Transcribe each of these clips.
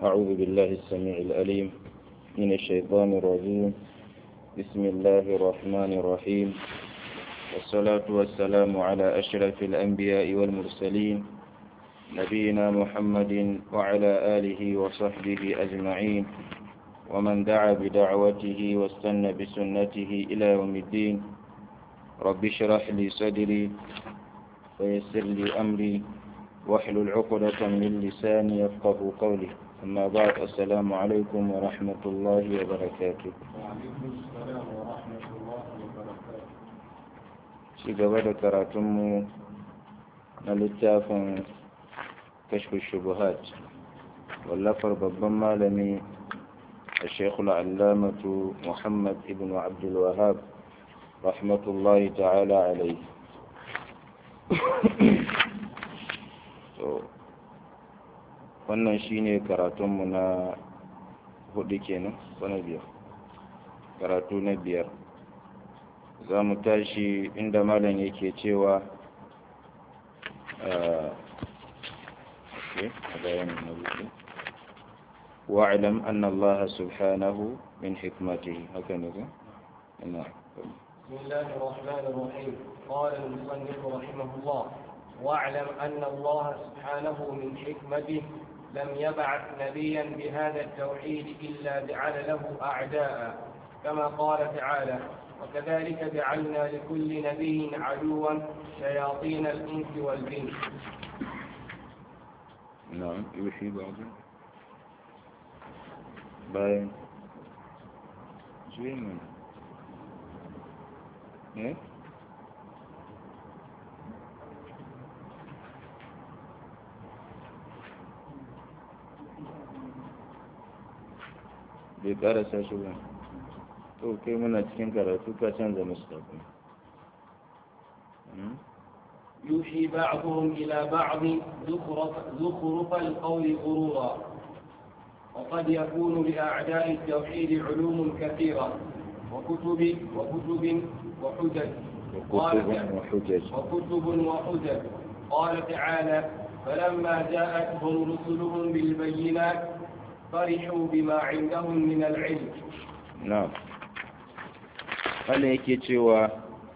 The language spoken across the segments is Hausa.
أعوذ بالله السميع الأليم من الشيطان الرجيم بسم الله الرحمن الرحيم والصلاة والسلام على أشرف الأنبياء والمرسلين نبينا محمد وعلى آله وصحبه أجمعين ومن دعا بدعوته واستنى بسنته إلى يوم الدين رب اشرح لي صدري ويسر لي أمري واحلل عقدة من لساني يفقه قولي أما بعد السلام عليكم ورحمة الله وبركاته وعليكم السلام ورحمة الله وبركاته ci gaba da karatunmu na littafin kashfi shubuhat wallafar babban malami a shekul allamatu muhammad ibn abdulwahab rahmatullahi ta'ala alai wannan shine karatunmu na hudu kenan ko na biyar karatu na biyar za mu tashi inda malam yake cewa واعلم أن الله سبحانه من حكمته هكذا نعم بسم الله الرحمن الرحيم قال المصنف رحمه الله واعلم أن الله سبحانه من حكمته لم يبعث نبيا بهذا التوحيد إلا جعل له أعداء كما قال تعالى وكذلك جعلنا لكل نبي عدوا شياطين الإنس والجن نعم يوحي بعض باين زين من ايه bai karasa shi ba to kai muna cikin karatu ka canza mustafa يوحي بعضهم إلى بعض زخرف, زخرف القول غرورا وقد يكون لأعداء التوحيد علوم كثيرة وكتب وكتب وحجج وكتب وحجج وكتب وحجج قال تعالى فلما جاءتهم رسلهم بالبينات فرحوا بما عندهم من العلم نعم هل يكي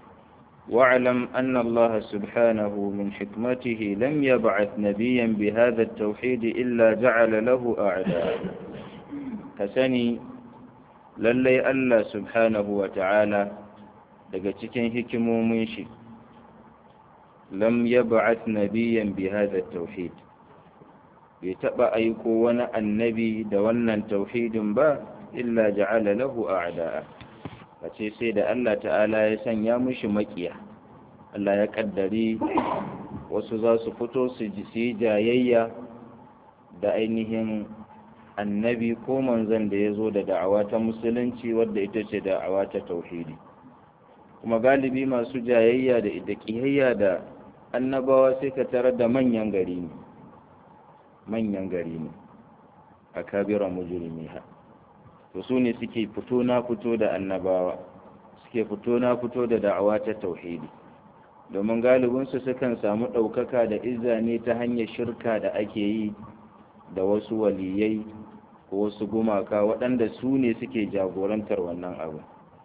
واعلم أن الله سبحانه من حكمته لم يبعث نبيا بهذا التوحيد إلا جعل له أعداء كسني للي الله سبحانه وتعالى daga cikin hikimomin shi lam yab'ath nabiyyan bi hadha tauhid bai taɓa aiko wani annabi da wannan tauhidin ba illa ja'ala lahu a'da'a kace sai da Allah ta'ala ya sanya mushi makiya Allah ya kaddari wasu za su fito su yi jayayya da ainihin annabi ko manzon da ya zo da da'awa ta musulunci wadda ita ce da'awa ta tauhidi kuma galibi masu jayayya da ita kiyayya da annabawa sai ka tarar da manyan gari ne manyan gari ne a kabiran mujrimiha to su ne suke fito na fito da annabawa suke fito na fito da da'awa ta tauhidi domin galibinsu sukan samu ɗaukaka da izza ne ta hanyar shirka da ake yi da wasu waliyai ko wasu gumaka waɗanda su ne suke jagorantar wannan abu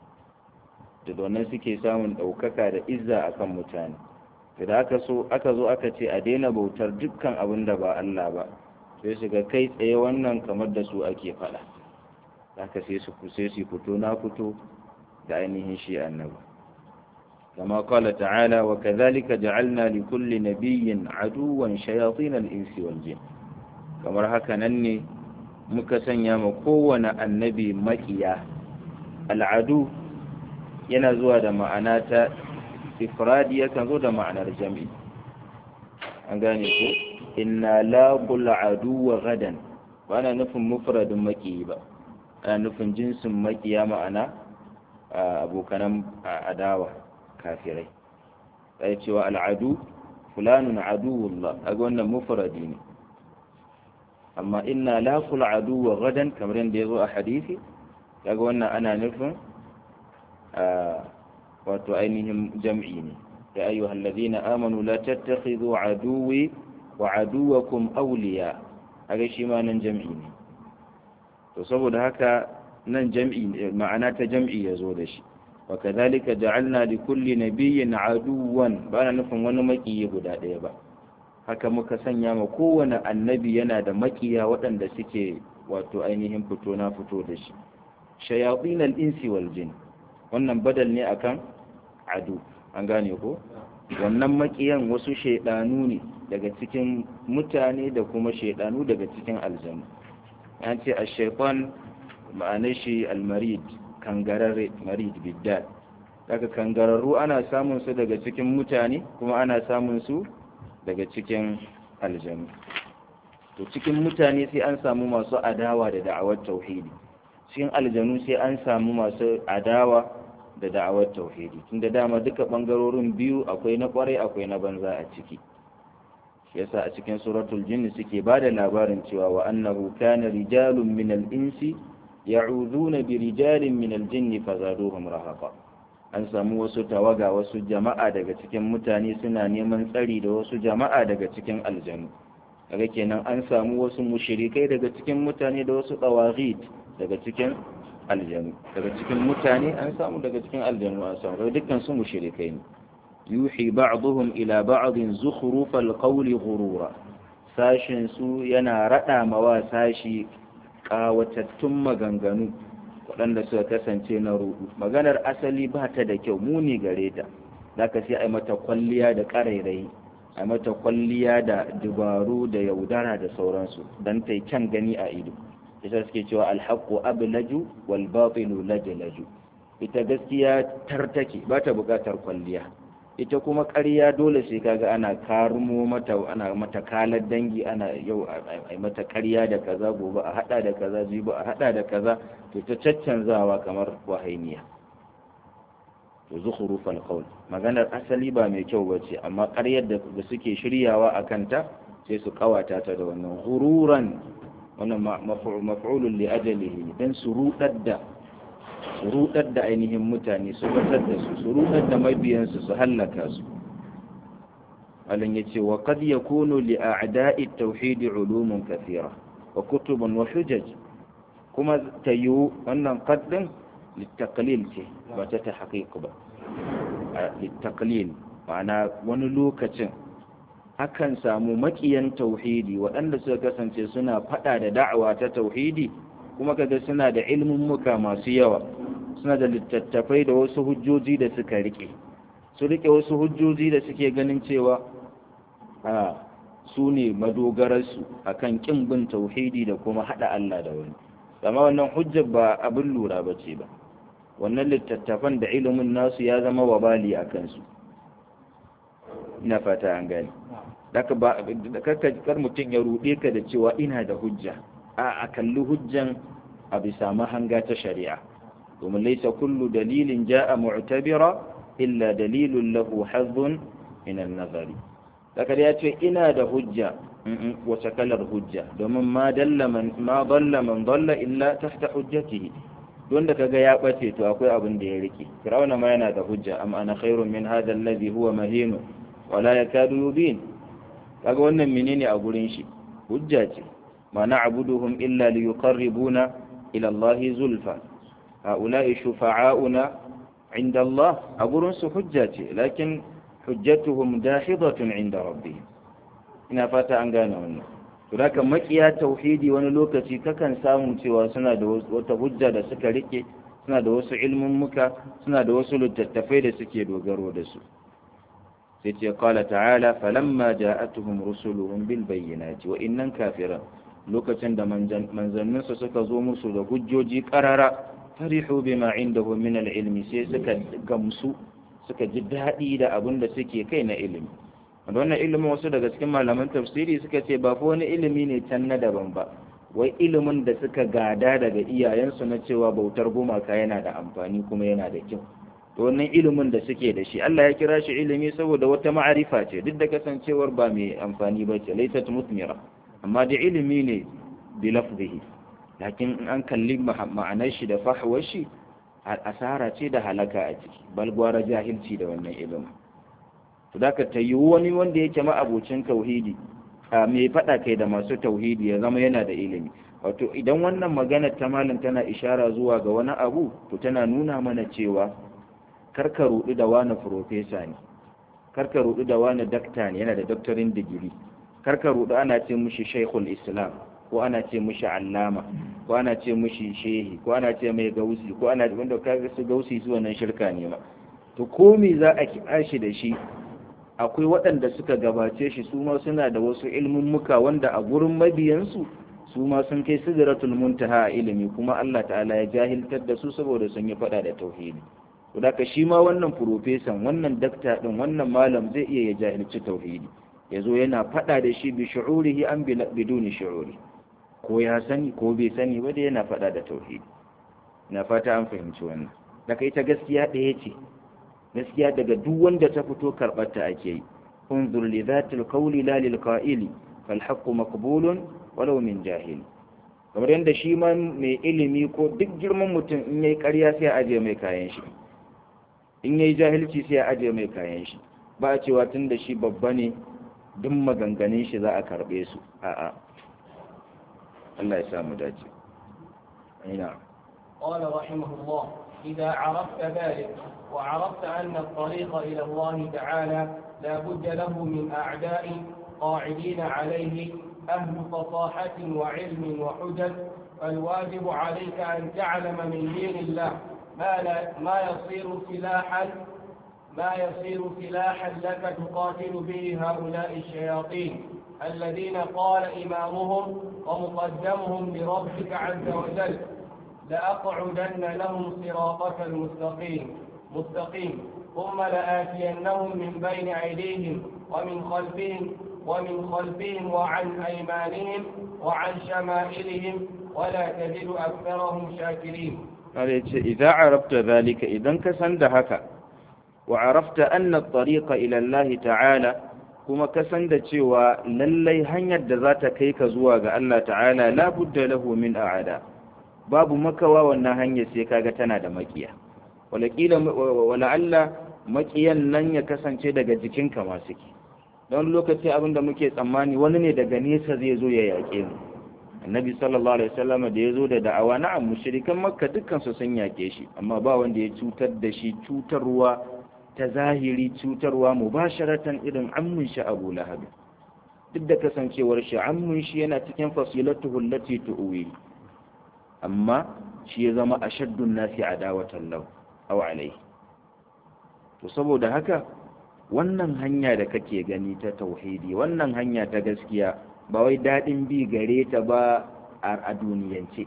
da domin suke samun ɗaukaka da izza akan mutane da aka so aka zo aka ce a daina bautar dukkan abin da ba Allah ba sai su ga kai tsaye wannan kamar da su ake faɗa haka sai su sai su fito na fito da ainihin shi annabi kama qala ta'ala wa kadhalika ja'alna li kulli nabiyyin aduwan shayatin al-insi wal jin kamar haka nan ne muka sanya ma kowane annabi makiya al'adu yana zuwa da ma'ana ta ifradi yakan zo da ma'anar jami'i an gane ko inna la adu wa gadan ba na nufin mufradin makiyi ba ana nufin jinsin makiya ma'ana abokanan adawa kafirai sai cewa al'adu fulanun aduwullah aga wannan mufradi ne amma inna la adu wa gadan kamar yadda ya zo a hadisi kaga wannan ana nufin wato ainihin jam'i ne ya ayyuhal ladina amanu la tattakhidhu aduwi wa aduwakum awliya kaga shi ma nan jam'i ne to saboda haka nan jam'i ma'ana ta jam'i ya zo da shi wa kadhalika ja'alna li kulli nabiyyin aduwan ba na nufin wani makiyi guda ɗaya ba haka muka sanya ma kowane annabi yana da makiya waɗanda suke wato ainihin fito na fito da shi shayatin al-insi wal jin wannan badal ne akan adu an gane ko wannan makiyan wasu shaidanu ne daga cikin mutane da kuma shaidanu daga cikin aljanu an ce a shaifan ma'anar shi almarid kangararre marid biddal daga kangararru ana samun su daga cikin mutane kuma ana samun su daga cikin aljanu to cikin mutane sai an samu masu adawa da da'awar tauhidi cikin aljanu sai an samu masu adawa da da'awar tauhidi tunda dama duka bangarorin biyu akwai na kwarai akwai na banza a ciki yasa a cikin suratul jinni suke ba da labarin cewa wa annahu kana rijalun min al-insi ya'uduna bi rijalin min al-jinni fazaduhum rahaqa an samu wasu tawaga wasu jama'a daga cikin mutane suna neman tsari da wasu jama'a daga cikin aljanu daga kenan an samu wasu mushrikai daga cikin mutane da wasu tawaghit daga cikin aljanu daga cikin mutane an samu daga cikin aljanu an samu dukkan su mushrikai ne yuhi ba'dhum ila ba'dhin zukhrufal qawli ghurura sashin su yana rada mawa sashi kawatattun maganganu waɗanda suka kasance na rudu maganar asali ba ta da kyau muni gare ta zaka sai ai mata kwalliya da ƙarairayi ai mata kwalliya da dubaru da yaudara da sauransu dan ta kyan gani a ido ita suke cewa alhaqqu ablaju wal batilu lajlaju ita gaskiya tartake ba ta buƙatar kwalliya ita kuma ƙarya dole sai kaga ana karumo mata ana mata kalar dangi ana yau a mata ƙarya da kaza gobe a hada da kaza jibi a hada da kaza to ta caccanzawa kamar wahainiya to zukhrufal qawl maganar asali ba mai kyau bace amma ƙaryar da suke shiryawa a kanta sai su kawata ta da wannan ghururan wannan maf'ulun li ajalihi dan su rudar da su rudar da ainihin mutane su batar da su su rudar da mabiyansu su hallaka su alin yace wa qad yakunu li a'da'i at-tauhid ulumun kathira wa kutubun wa hujaj kuma tayu wannan qaddin litaqlil ce ba ta tahqiq ba litaqlil ma'ana wani lokacin akan samu makiyan tauhidi waɗanda suka kasance suna faɗa da da'awa ta tauhidi kuma kaga suna da ilmummuka masu yawa suna da littattafai da wasu hujjoji da suka rike su rike wasu hujjoji da suke ganin cewa a su ne madogararsu akan kin bin tauhidi da kuma haɗa Allah da wani amma wannan hujjar ba abin lura ba ce ba wannan littattafan da ilimin nasu ya zama wabali a kansu ina fata an gani daga ba kar mutum ya ruɗe ka da cewa ina da hujja a a kalli hujjan a bisa mahanga ta shari'a domin laisa kullu dalilin ja'a mu'tabira illa dalilun lahu hazzun min an-nazari daga ya ce ina da hujja wace kalar hujja domin ma dalla man ma dalla man dalla illa tahta hujjatihi don da kaga ya bace to akwai abin da ya rike fir'auna ma yana da hujja am ana khairun min hadha alladhi huwa mahin wala yakadu yubin kaga wannan menene a gurin shi hujja ce ma na'buduhum illa liyuqarribuna ila Allah zulfa haula'i shufa'auna inda Allah a gurin su hujja ce lakin hujjatuhum dahidatun inda rabbihim ina fata an gane wannan to haka makiya tauhidi wani lokaci kakan samu cewa suna da wata hujja da suka rike suna da wasu ilmin muka suna da wasu littattafai da suke dogaro da su sai ce qala ta'ala falamma ja'atuhum rusuluhum bil bayyinati wa innan kafiran lokacin da manzannin su suka zo musu da hujjoji qarara farihu bima indahu min al ilmi sai suka gamsu suka ji daɗi da abin da suke kai na ilimi wannan ilimin wasu daga cikin malaman tafsiri suka ce ba fa wani ilimi ne can na daban ba wai ilimin da suka gada daga iyayensu na cewa bautar gumaka yana da amfani kuma yana da kyau to wannan ilimin da suke da shi Allah ya kira shi ilimi saboda wata ma'arifa ce duk da kasancewar ba mai amfani ba ce laysat mutmira amma da ilimi ne bi lafzihi lakin an kalli ma'anar shi da fahwar shi asara ce da halaka a ciki bal gwara jahilci da wannan ilimin to da ka tayi wani wanda yake ma'abocin tauhidi mai faɗa kai da masu tauhidi ya zama yana da ilimi wato idan wannan magana ta malam tana ishara zuwa ga wani abu to tana nuna mana cewa karka rudu da wani profesa ne karka rudu da wani dakta ne yana da doctorin digiri karka rudu ana ce mushi shaikhul islam ko ana ce mushi allama ko ana ce mushi shehi ko ana ce mai gausi ko ana wanda kaga su gausi su wannan shirka ne ma to ko me za a kiɗa shi da shi akwai waɗanda suka gabace shi su ma suna da wasu ilmummuka wanda a gurin mabiyansu su ma sun kai sidratul muntaha a ilimi kuma Allah ta'ala ya jahiltar da su saboda sun yi faɗa da tauhidi to da shi ma wannan profesan wannan dakta din wannan malam zai iya ya jahilci tauhidi yazo yana faɗa da shi bi shu'urihi an biduni shu'uri ko ya sani ko bai sani ba da yana faɗa da tauhidi na fata an fahimci wannan daga ita gaskiya ɗaya ce gaskiya daga duk wanda ta fito karɓar ta ake yi unzur li zatil qawli la lil qa'ili fal haqqu maqbulun walau min jahil kamar yadda shi ma mai ilimi ko duk girman mutum in yayi ƙarya sai a aje mai kayan shi in yayi jahilci sai a aje mai kayan shi ba a cewa tun da shi babba ne duk maganganun shi za a karɓe su a'a Allah ya samu dace ina قال رحمه الله إذا عرفت ذلك وعرفت أن الطريق إلى الله تعالى لا بد له من أعداء قاعدين عليه أهل فصاحة وعلم وحجج فالواجب عليك أن تعلم من دين الله ما, لا ما يصير سلاحا ما يصير سلاحا لك تقاتل به هؤلاء الشياطين الذين قال إمامهم ومقدمهم لربك عز وجل لأقعدن لهم صراطك المستقيم مستقيم ثم لآتينهم من بين أيديهم ومن خلفهم ومن خلفهم وعن أيمانهم وعن شمائلهم ولا تجد أكثرهم شاكرين إذا عرفت ذلك إذا كسند هكا وعرفت أن الطريق إلى الله تعالى kuma ka san da cewa lallai hanyar da za ta kai ka zuwa ga Allah ta'ala la budda lahu min a'ada babu makawa wannan hanyar sai kaga tana da makiya wala kila wala Allah makiyan nan ya kasance daga jikinka ma suke don lokaci abinda muke tsammani wani ne daga nesa zai zo ya yaƙe mu annabi sallallahu alaihi wasallam da ya zo da da'awa na'am mushrikan makka dukkan su sun yaƙe shi amma ba wanda ya cutar da shi cutarwa ta zahiri cutarwa mubasharatan irin ammun shi Abu Lahab duk da kasancewar shi ammun shi yana cikin fasilatuhu allati tu'wi amma shi ya zama ashaddun nasi adawatan lahu aw alayhi to saboda haka wannan hanya da kake gani ta tauhidi wannan hanya ta gaskiya ba wai daɗin bi gare ta ba a duniyance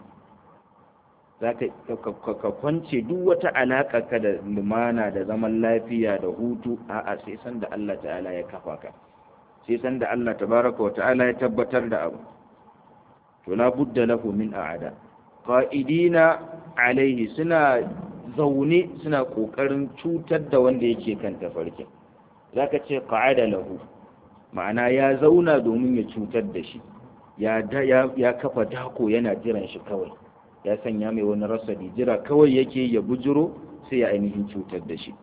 za ka kwance duk wata alaƙa ka da lumana da zaman lafiya da hutu a'a sai san da Allah ta'ala ya kafa ka sai san da Allah tabaraka wa ta'ala ya tabbatar da abu to la budda lahu min a'ada qa'idina alaihi suna zaune suna kokarin cutar da wanda yake kan tafarkin zaka ce qa'ada lahu ma'ana ya zauna domin ya cutar da shi ya ya kafa dako yana jiran shi kawai ya sanya mai wani rasadi jira kawai yake ya bujuro sai ya ainihin cutar da shi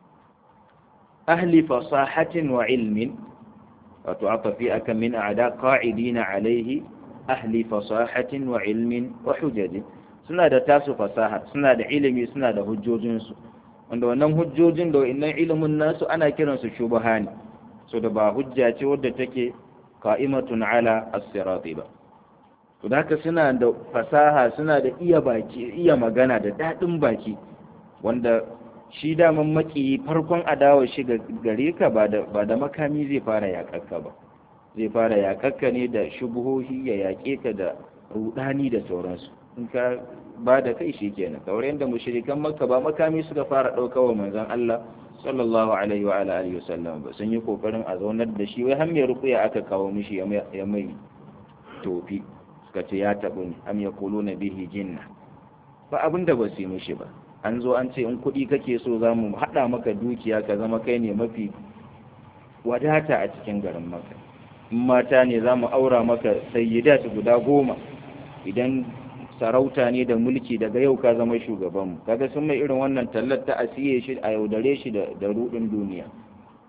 ahli fasahatin wa ilmin wato aka fi aka min a'da qa'idina alaihi ahli fasahatin wa ilmin wa hujajin suna da tasu fasaha suna da ilimi suna da hujjojinsu wanda wannan hujjojin da wannan ilimin nasu ana kiransu shubhani so da ba hujja ce wadda take qa'imatun ala as-sirati ba to haka suna da fasaha suna da iya baki iya magana da dadin baki wanda shi daman maki farkon adawa shi gare ka ba da ba da makami zai fara yakakka ba zai fara yakakka ne da shubuhohi ya yake ka da rudani da sauransu in ka ba da kai shi kenan kamar yadda mushrikan makka ba makami suka fara ɗauka wa manzon Allah sallallahu alaihi wa ala alihi wasallam ba sun yi kokarin a zaunar da shi wai har mai rukuya aka kawo mishi ya mai tofi suka ce ya tabu ne am yaquluna bihi jinna ba abin da ba su yi mishi ba an zo an ce in kuɗi kake so za mu haɗa maka dukiya ka zama kai ne mafi wadata a cikin garin maka in mata ne za mu aura maka sayyidat guda goma idan sarauta ne da mulki daga yau ka zama shugabanmu kaga sun mai irin wannan tallar ta asiye shi a yaudare shi da rudin duniya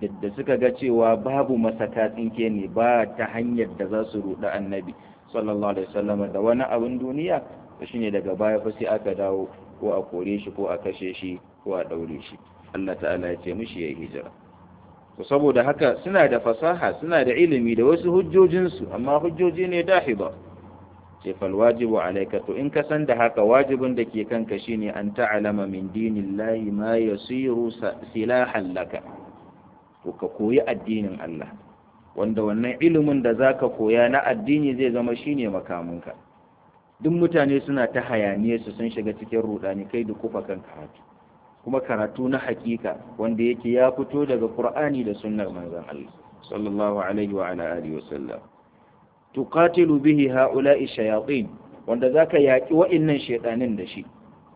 da suka ga cewa babu masaka tsinke ne ba ta hanyar da za su ruɗa annabi sallallahu alaihi wasallam da wani abin duniya to shine daga baya fa sai aka dawo ko a kore shi ko a kashe shi ko a daure shi Allah ta'ala ya ce mishi ya hijira to saboda haka suna da fasaha suna da ilimi da wasu hujjojinsu amma hujjoji ne dahiba ce fal wajibu alayka to in ka san da haka wajibin da ke kanka shine an ta'lama min dinillahi ma yasiru silahan laka to ka koyi addinin Allah wanda wannan ilimin da zaka koya na addini zai zama shine makamunka duk mutane suna ta hayaniye su sun shiga cikin rudani kai da kufa kan karatu kuma karatu na hakika wanda yake ya fito daga Qur'ani da sunnar manzon Allah sallallahu alaihi wa ala alihi wasallam tuqatilu bihi haula'i shayatin wanda zaka yaki wa'annan shedanin da shi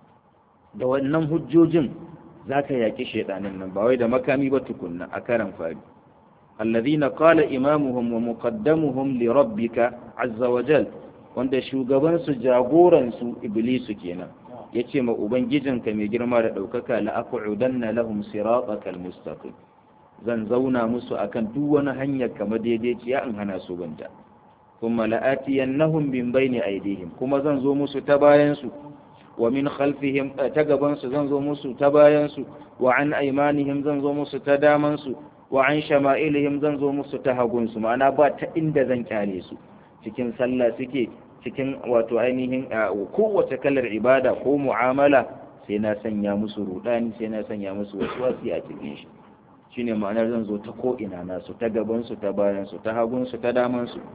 da wannan hujjojin zaka yaki shedanin nan ba wai da makami ba tukunna a karan fari alladhina qala imamuhum wa muqaddamuhum li rabbika azza wa jal wanda shugaban su jagoran su iblisu kenan yace ma ubangijinka mai girma da daukaka la aqudanna lahum siratakal mustaqim zan zauna musu akan duk wani hanyar kamar daidaiciya in hana su banta kuma la'atiyannahum min bayni aydihim kuma zan zo musu ta bayan su wa min khalfihim ta gaban su zan zo musu ta bayan su wa an aymanihim zan zo musu ta daman su wa an shama'ilihim zan zo musu ta hagun su ma'ana ba ta inda zan kyale su cikin sallah suke cikin wato ainihin kowace kalar ibada ko mu'amala sai na sanya musu rudani sai na sanya musu waswasi a cikin shi shine ma'anar zan zo ta ko ina nasu ta gaban su ta bayan su ta hagun su ta daman su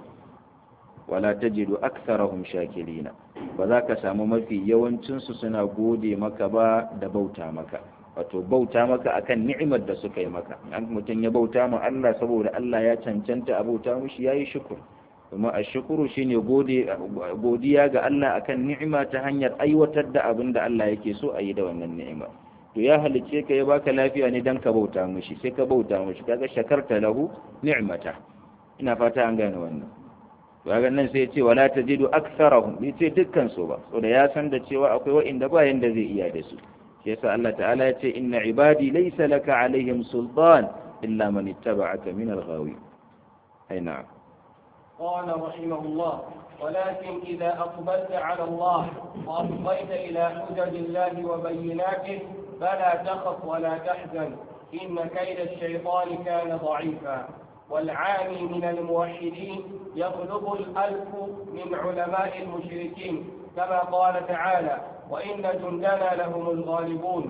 wala tajidu aktharahum shakirina ba za ka samu mafi yawancin su suna gode maka ba da bauta maka wato bauta maka akan ni'imar da suka yi maka an mutum ya bauta ma Allah saboda Allah ya cancanta a bauta mushi yayi shukur kuma ashkuru shine gode godiya ga Allah akan ni'ima ta hanyar aiwatar da abin da Allah yake so a yi da wannan ni'ima to ya halice ka ya baka lafiya ne dan ka bauta mushi sai ka bauta mushi kaga shakarta lahu ni'mata ina fata an gane wannan kaga nan sai ya ce wala tajidu aktharahum bai ce dukkan su ba saboda ya san da cewa akwai wa'inda ba yanda zai iya da su shi yasa Allah ta'ala ya ce inna ibadi laysa laka alaihim sultan illa man ittaba'aka min al-ghawi ay na'am قال رحمه الله ولكن إذا أقبلت على الله وأفضيت إلى حجج الله وبيناته فلا تخف ولا تحزن إن كيد الشيطان كان ضعيفا والعامي من الموحدين يغلب الألف من علماء المشركين كما قال تعالى وإن جندنا لهم الغالبون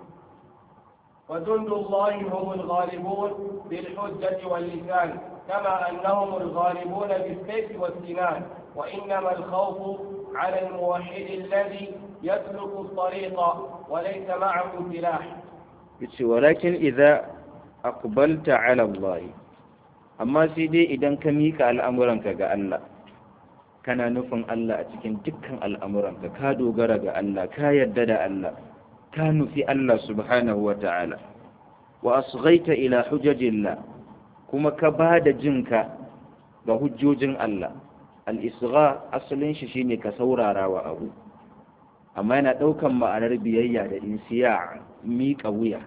وجند الله هم الغالبون بالحجة واللسان كما أنهم الغالبون بالسيف والسنان وإنما الخوف على الموحد الذي يسلك الطريق وليس معه سلاح ولكن إذا أقبلت على الله amma sai dai idan ka mika al'amuranka ga Allah kana nufin Allah a cikin dukkan al'amuranka ka dogara ga Allah ka yarda da Allah ka nufi Allah subhanahu wa ta'ala wa asghaita ila hujajillah kuma ka ba da jinka ga hujjojin Allah al'isra asalin shi shine ka saurara wa abu amma yana ɗaukan ma'anar biyayya da insiya miƙa wuya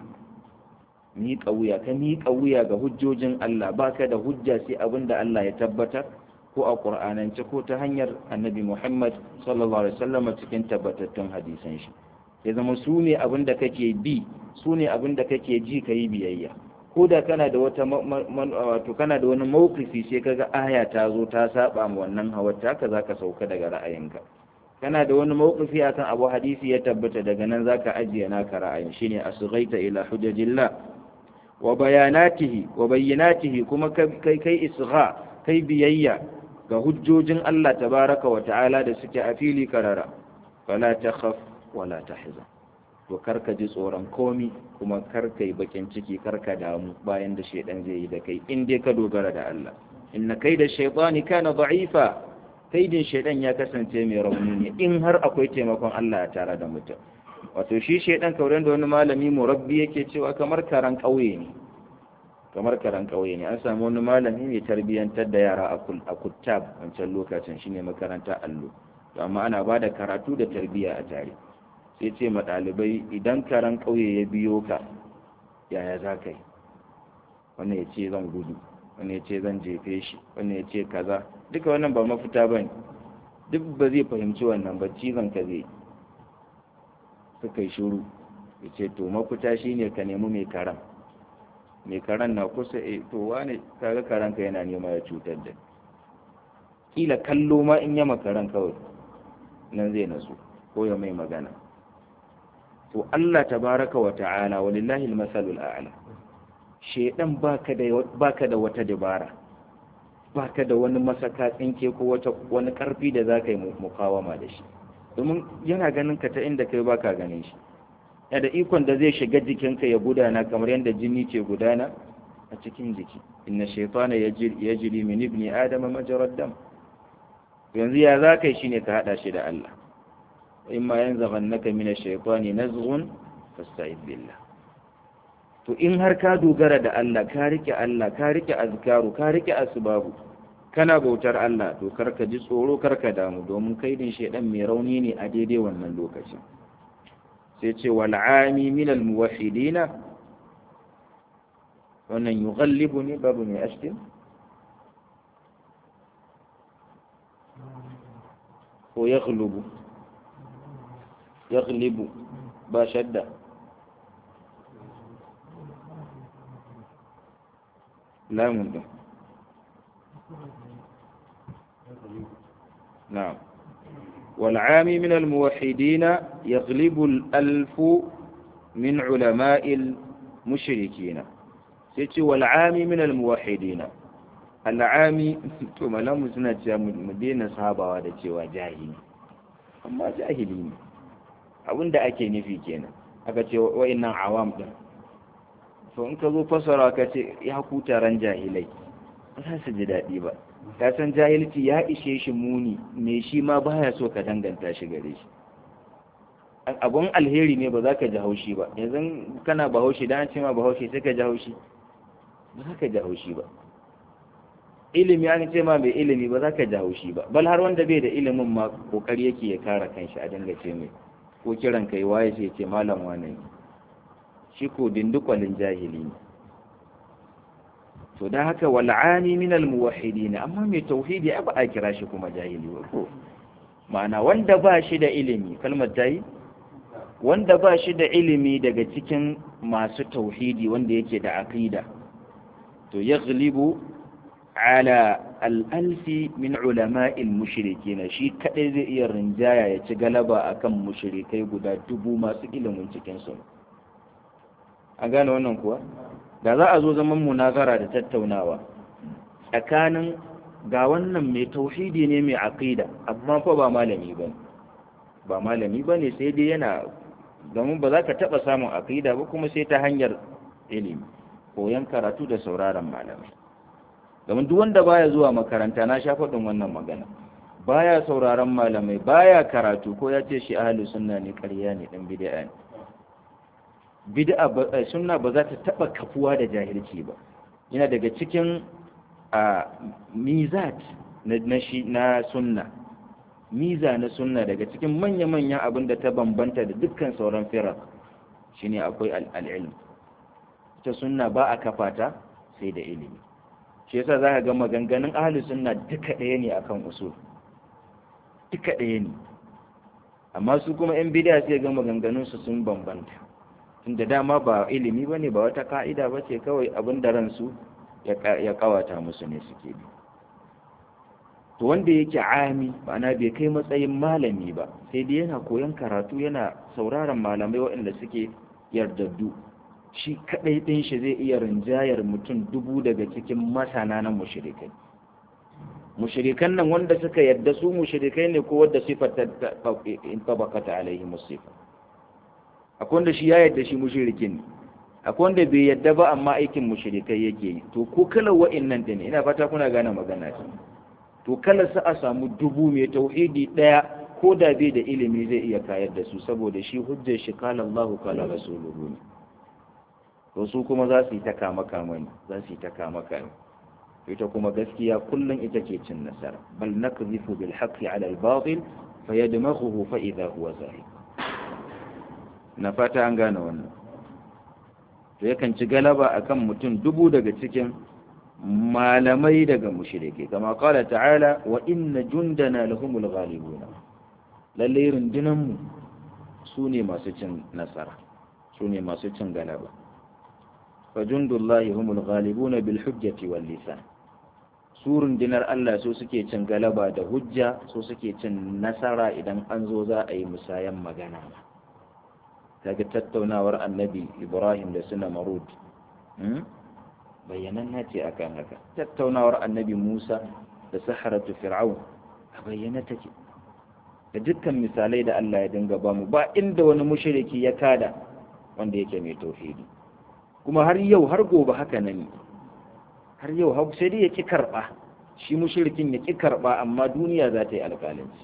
miƙa wuya ka miƙa wuya ga hujjojin Allah baka da hujja sai abin da Allah ya tabbatar ko a ƙur'anance ko ta hanyar annabi Muhammad sallallahu alaihi wasallam cikin tabbatattun hadisan shi ya zama su ne abin da kake bi su ne abin da kake ji ka yi biyayya ko da kana da wata wato kana da wani mawkifi sai kaga aya ta zo ta saba ma wannan hawar taka zaka sauka daga ra'ayinka kana da wani mawkifi akan abu hadisi ya tabbata daga nan zaka ajiye naka ra'ayin shine asghaita ila hujajillah wa bayanatihi wa bayyinatihi kuma kai kai isgha kai biyayya ga hujjojin Allah tabaraka wa ta'ala da suke a fili karara fala takhaf wala tahzan to karka ji tsoron komi kuma karka yi bakin ciki karka damu bayan da shaidan zai yi da kai in dai ka dogara da Allah inna kai da shaitani kana da'ifa kaidin shaidan ya kasance mai rauni ne in har akwai taimakon Allah a tare da mutum wato shi shaidan kauren da wani malami murabbi yake cewa kamar karan kauye ne kamar karan kauye ne an samu wani malami mai tarbiyyantar da yara a kuttab wancan lokacin shine makaranta allo to amma ana bada karatu da tarbiyya a tare sai ce ma ɗalibai idan karan ƙauye ya biyo ka yaya za ka yi wannan ya ce zan gudu wannan ya ce zan jefe shi wannan ya ce kaza duka wannan ba mafita ba ne duk ba zai fahimci wannan ba cizon ka zai suka yi shuru ya ce to mafita shine ka nemi mai karan mai karan na kusa e to wane kaga karan ka yana nema ya cutar da kila kallo ma in yama karan kawai nan zai nasu ko ya mai magana to Allah tabaraka wa ta'ala walillahi almasalul a'la shedan baka da baka da wata dabara baka da wani masaka tsinke ko wata wani karfi da zaka yi mukawama da shi domin yana ganin ka ta inda kai baka ganin shi yana da ikon da zai shiga jikinka ya gudana kamar yadda jini ke gudana a cikin jiki inna shaytana yajri min ibni adama majrad dam yanzu ya zaka yi shine ka hada shi da Allah imma yanzaghannaka min ash-shaytani nazghun fasta'id billah to in har ka dogara da Allah ka rike Allah ka rike azkaru ka rike asbabu kana bautar Allah to karka ji tsoro karka damu domin kaidin shedan mai rauni ne a daidai wannan lokacin sai ce wal ami min al muwahhidina wannan yughallibu ne babu mai ashkin ko yaghlubu yaghlibu ba shadda lamun din نعم والعام من الموحدين يغلب الألف من علماء المشركين سيتي والعام من الموحدين العام ثم لم سنة مدينة صحابة ودا cewa jahili amma jahili ne abinda ake nufi kenan aka ce wa'annan awam din to in ka zo fasara ka ce ya ku taron jahilai ba za su ji daɗi ba ka san jahilci ya ishe shi muni me shi ma baya so ka danganta shi gare shi abun alheri ne ba za ka ji haushi ba yanzu kana bahaushe dan ce ma bahaushe sai ka ji haushi ba za ka ji haushi ba ilimi an ce ma mai ilimi ba za ka ji haushi ba bal har wanda bai da ilimin ma kokari yake ya kare kanshi a dinga ce mai ko kiran kai waye sai ce malam wane ne shi ko dindukwalin jahili ne to da haka wal'ani min al-muwahhidin amma mai tauhidi ba a kira shi kuma jahili ba ko ma'ana wanda ba shi da ilimi kalmar tayi wanda ba shi da ilimi daga cikin masu tauhidi wanda yake da aqida to yaghlibu ala al-alfi min ulama'il mushrikin shi kadai zai iya rinjaya ya ci galaba akan mushrikai guda dubu masu ilimin cikin su a gane wannan kuwa da za a zo zaman munazara da tattaunawa tsakanin ga wannan mai tauhidi ne mai aqida amma fa ba malami bane ba malami bane sai dai yana domin ba za ka taba samun aqida ba kuma sai ta hanyar ilimi koyon karatu da sauraron malamai domin duk wanda baya zuwa makaranta na sha faɗin wannan magana baya sauraron malamai baya karatu ko ya ce shi ahlus sunna ne ƙarya ne dan bid'a ne bid'a sunna ba za ta taba kafuwa da jahilci ba yana daga cikin a mizat na shi na sunna miza na sunna daga cikin manya-manyan abin da ta bambanta da dukkan sauran firar shine akwai al'ilm ta sunna ba a kafa ta sai da ilimi shi yasa za ka ga maganganun ahli sunna duka ɗaya ne akan usul duka ɗaya ne amma su kuma 'yan bidiya sai ga maganganunsu sun bambanta tunda dama ba ilimi ba ne ba wata ka'ida ba ce kawai abin da ransu ya kawata musu ne suke bi to wanda yake ami ma'ana bai kai matsayin malami ba sai dai yana koyon karatu yana sauraron malamai waɗanda suke yardaddu shi kaɗai ɗin shi zai iya rinjayar mutum dubu daga cikin masana na mushrikai mushrikan nan wanda suka yadda su mushrikai ne ko wadda sifar ta tabakata alaihi musifa akwai wanda shi ya yadda shi mushrikin ne akwai wanda bai yadda ba amma aikin mushrikai yake yi to ko kalar wa'annan din ina fata kuna gane magana ta to kala sa a samu dubu mai tauhidi daya ko da bai da ilimi zai iya kayar da su saboda shi hujjar shi kala Allahu kala rasuluhu ne to su kuma za su yi ta kama kama ne za su yi ta kama kama ita kuma gaskiya kullum ita ke cin nasara bal nakzifu bil haqqi ala al batil fayadmaghuhu fa idha huwa zahid na fata an gane wannan to yakan ci galaba akan mutum dubu daga cikin malamai daga mushrike kama qala ta'ala wa inna jundana lahumul ghalibuna lalle rundunan mu sune masu cin nasara sune masu cin galaba fa jundullahi humul ghalibuna bil hujjati wal lisan su rundunar Allah so suke cin galaba da hujja so suke cin nasara idan an zo za a yi musayan magana kaga tattaunawar annabi Ibrahim da suna marud bayyananna ce akan haka tattaunawar annabi Musa da saharatu fir'aun a bayyana take da dukkan misalai da Allah ya dinga bamu ba inda wani mushriki ya kada wanda yake mai tauhidi kuma har yau har gobe haka nan har yau har sai dai ya ki karba shi mushrikin ya ki karba amma duniya za ta yi alƙalanci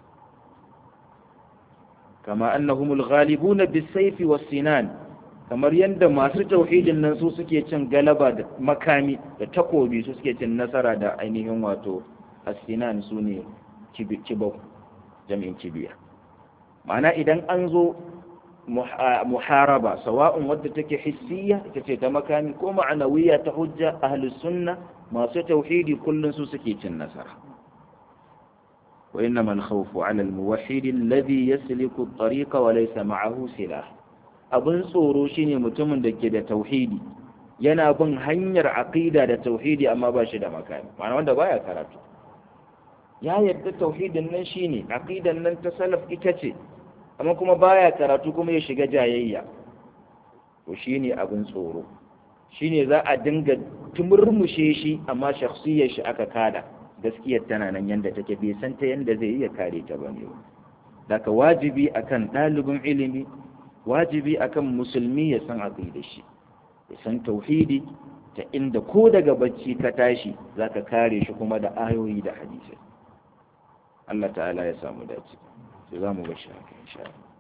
kama annahumul ghalibuna bis-sayfi was-sinan kamar yadda masu tauhidin nan su suke cin galaba da makami da takobi su suke cin nasara da ainihin wato asinan su ne kibau jami'in kibiya ma'ana idan an zo muharaba sawa'un wadda take hissiya ita ce ta makami ko ma'anawiya ta hujja ahlus sunna masu tauhidi kullun su suke cin nasara wa innama al-khawfu 'ala al-muwahhid alladhi yasliku at-tariqa wa laysa ma'ahu silah abin tsoro shine mutumin da ke da tauhidi yana bin hanyar aqida da tauhidi amma ba shi da makami ma'ana wanda baya karatu ya yarda tauhidin nan shine aqidan nan ta salaf ita ce amma kuma baya karatu kuma ya shiga jayayya to shine abin tsoro shine za a dinga tumurmushe shi amma shakhsiyar shi aka kada gaskiyar tana nan yanda take bai san ta yanda zai iya kare ta bane daga wajibi akan ɗalibin ilimi wajibi akan musulmi ya san aqida shi ya san tauhidi ta inda ko daga bacci ka tashi zaka kare shi kuma da ayoyi da hadisi Allah ta'ala ya samu dace sai zamu ga shi insha Allah